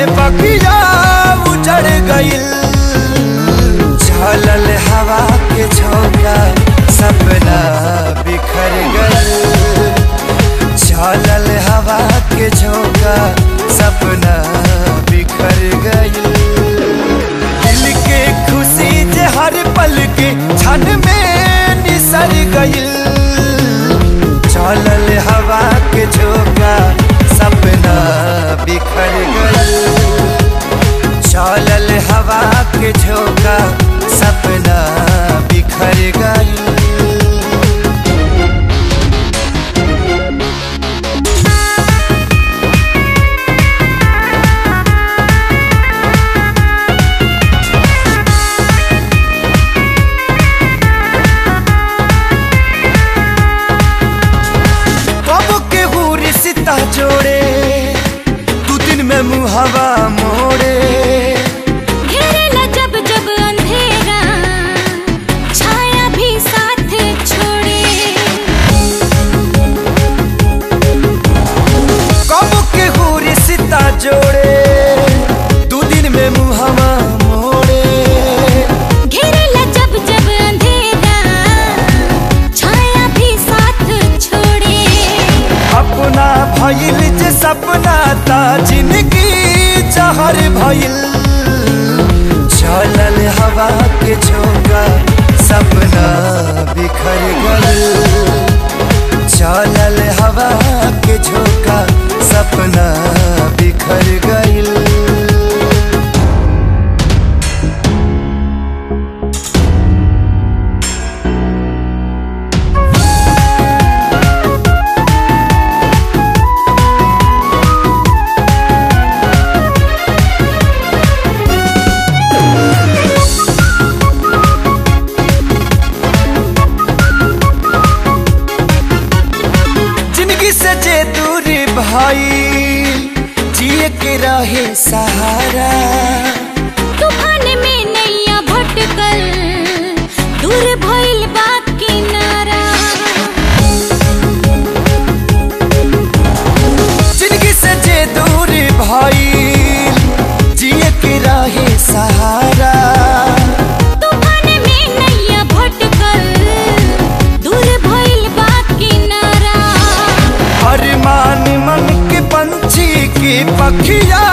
बगिया उजड़ गइल झलल हवा के झोंका सपना बिखर गइल झलल हवा के झोंका सपना बिखर गइल दिल के खुशी जे हर पल के क्षण में निसर गइल चलल हवा के झोंका सपना बिखर गइल चलल हवा के झोंका सपना बिखर गइल कब के हुरी सीता जोड़े दू दिन में मुहवा मोड़े घेरेला जब जब अंधेरा छाया भी साथ छोड़े कब के हुरी सीता जोड़े दू दिन में मुहवा मोड़े घेरेला जब जब अंधेरा छाया भी साथ छोड़े अपना भइल जे सपना ता जिंदगी जहर भइल चलल हवा के झोंका सपना बिखर गइल चलल हवा के झोंका सपना बिखर गइल जिंदगी से जे दूरी भाई जिए के रहे सहारा तूफान में नैया भटकल दूर भइल बा किनारा जिंदगी से जे दूरी भाई जिए के रहे सहारा तूफान में नैया भटकल दूर भइल बा किनारा अरमान मन के पंछी की पखिया